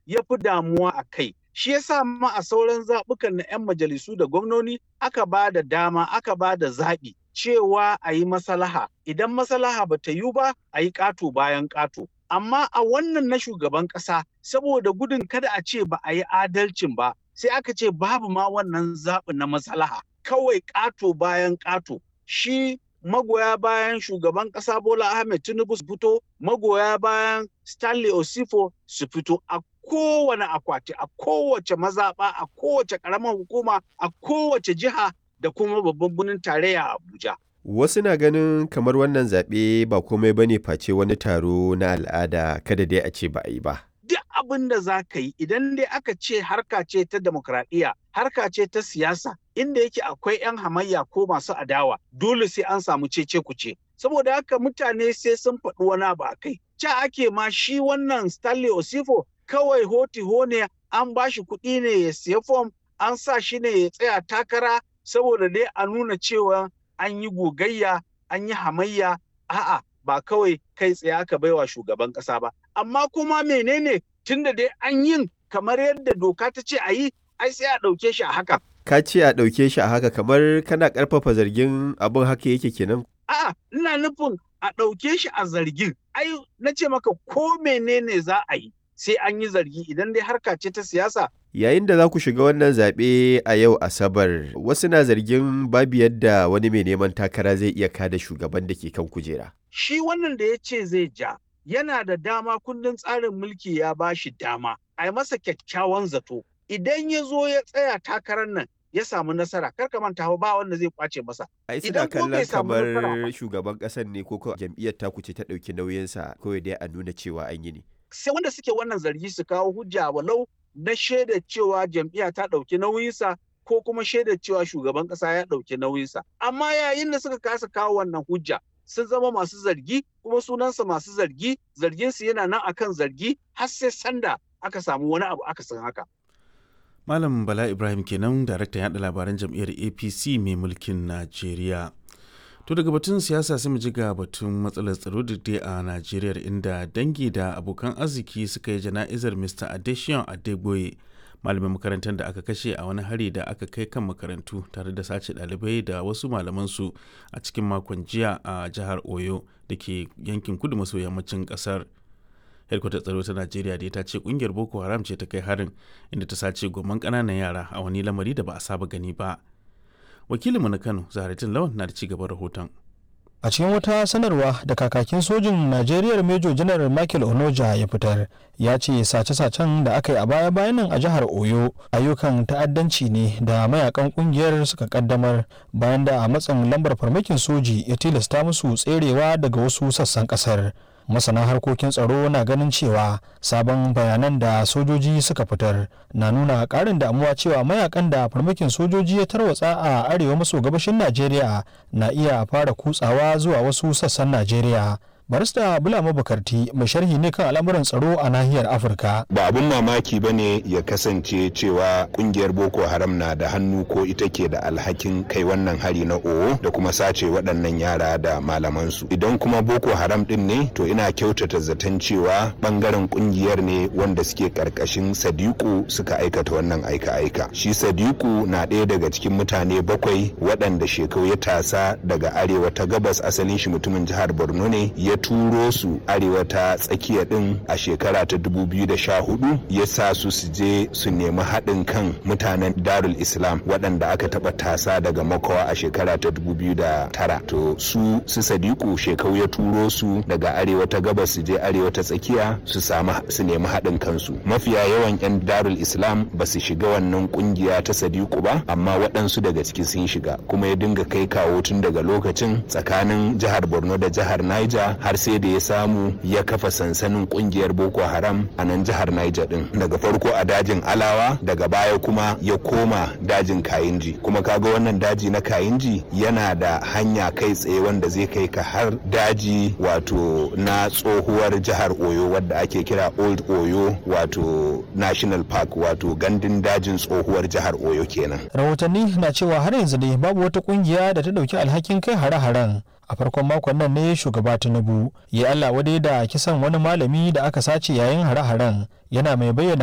ya fi damuwa a kai. Shi yasa ma a sauran zaɓukan na 'yan majalisu da gwamnoni aka ba da dama aka ba da zaɓi cewa a yi masalaha. Idan masalaha ba ta yi ba a yi ƙato bayan ƙato. Amma a wannan na shugaban ƙasa saboda gudun kada a ce ba a yi adalcin ba sai aka ce babu ma wannan zaɓi na masalaha. Kawai ƙato bayan ƙato. Shi magoya bayan shugaban ƙasa Bola Ahmed Tinubu su fito, magoya bayan Stanley Osifo su fito a kowane akwati, a kowace mazaɓa, a kowace ƙaramar hukuma, a kowace jiha da kuma babban birnin tarayya Abuja. Wasu na ganin kamar wannan zaɓe ba komai bane face wani taro na al'ada kada dai a ce ba a yi ba. Duk abin da za ka yi idan dai aka ce harka ce ta demokradiyya, harka ce ta siyasa, inda yake akwai 'yan hamayya ko masu adawa, dole sai an samu cece kuce. Saboda haka mutane sai sun faɗi wani abu a kai. Ca ake ma shi wannan Stanley Osifo kawai hoti ne an ba shi kuɗi ne ya siya fom, an sa shi ne ya tsaya takara saboda dai a nuna cewa an yi gogayya, an yi hamayya, a'a ba kawai kai tsaye aka baiwa shugaban ƙasa ba. Amma kuma menene tunda dai an yin kamar yadda doka ta ce a yi, ai sai a ɗauke shi a haka. Ka ce a ɗauke shi a haka kamar kana ƙarfafa zargin abin haka yake kenan. A'a, ina nufin a ɗauke shi a zargin. Ai, na ce maka ko menene za a yi sai an yi zargi idan dai harka ce ta siyasa Yayin da za ku shiga wannan zaɓe a yau Asabar, wasu na zargin babu yadda wani mai neman takara zai iya kada shugaban da ke kan kujera. shi wannan da ya ce zai ja yana da dama kundin tsarin mulki ya ba shi dama a yi masa kyakkyawan zato idan ya zo ya tsaya takarar nan ya samu nasara kar ka manta ba wanda zai kwace masa Ai suna Idan ko bai kallon samu nasara kamar ba. shugaban ƙasar ne ko ko jam'iyyar taku ce ta ɗauki nauyinsa kawai dai a nuna cewa an yi ne. sai wanda suke wannan zargi su kawo hujja walau na shaidar cewa jam'iyya ta ɗauki nauyinsa ko kuma shaidar cewa shugaban ƙasa ya ɗauki nauyinsa amma yayin da suka kasa kawo wannan hujja sun zama masu zargi kuma sunansa masu zargi zarginsu yana nan akan zargi har sai sanda aka samu wani abu aka san haka Malam Bala Ibrahim kenan daraktan yaɗa labaran jam'iyyar APC mai mulkin Najeriya. To daga batun siyasa sai mu ji ga batun matsalar tsaro da dai a Najeriya inda dangi da abokan arziki suka yi jana'izar Mr. Adesion Adegboye malamin makarantar da aka kashe a wani hari da aka kai kan makarantu tare da sace ɗalibai da wasu malamansu a cikin makon jiya a jihar Oyo da ke yankin kudu maso yammacin ƙasar. hedkwatar tsaro ta najeriya da ta ce kungiyar boko haram ce ta kai harin inda ta sace goman ƙananan yara a wani lamari da ba a saba gani ba wakilinmu na kano zaharatin lawan na da ci gaban rahoton a cikin wata sanarwa da kakakin sojin najeriya major general michael onoja ya fitar ya ce sace-sacen da aka yi a baya-bayan nan a jihar oyo ayyukan ta'addanci ne da mayakan kungiyar suka kaddamar bayan da a matsin lambar farmakin soji ya tilasta musu tserewa daga wasu sassan kasar masana harkokin tsaro na ganin cewa sabon bayanan da sojoji suka fitar na nuna karin damuwa cewa mayakan da farmakin sojoji ya tarwatsa a arewa maso gabashin najeriya na iya fara kutsawa zuwa wasu sassan najeriya barista bulama bukarti mai sharhi ne kan al'amuran tsaro a nahiyar afirka ba abun mamaki ba ne ya kasance cewa kungiyar boko haram na da hannu ko ita ke da alhakin kai wannan hari na owo da kuma sace waɗannan yara da malamansu idan kuma boko haram din ne to ina kyautata zaton cewa bangaren kungiyar ne wanda suke karkashin sadiku suka aikata wannan aika-aika shi sadiku na ɗaya daga cikin mutane bakwai waɗanda shekau ya tasa daga arewa ta gabas asalin shi mutumin jihar borno ne ya turo su arewa ta tsakiya din a shekara ta 2014 ya sa su su je su nemi haɗin kan mutanen darul islam waɗanda aka taɓa tasa daga makawa a shekara ta 2009 to su su sadiku shekau ya turo su daga arewa ta gabas su je arewa ta tsakiya su samu su nemi haɗin kansu mafiya yawan 'yan darul islam ba su shiga wannan kungiya ta sadiku ba amma waɗansu daga ciki sun shiga kuma ya dinga kai kawo tun daga lokacin tsakanin jihar borno da jihar niger har sai da ya samu ya kafa sansanin kungiyar boko haram a nan jihar niger din daga farko a dajin alawa daga baya kuma ya koma dajin kayinji kuma kaga wannan daji na kayinji yana da hanya kai tsaye wanda zai kai ka har daji wato na tsohuwar jihar oyo wadda ake kira old oyo wato national park wato gandun dajin tsohuwar jihar oyo kenan rahotanni na cewa har yanzu dai babu wata kungiya da ta dauki alhakin kai hare-haren a farkon makon nan ne shugaba tinubu ya allah wadai da kisan wani malami da aka sace yayin hare-haren yana mai bayyana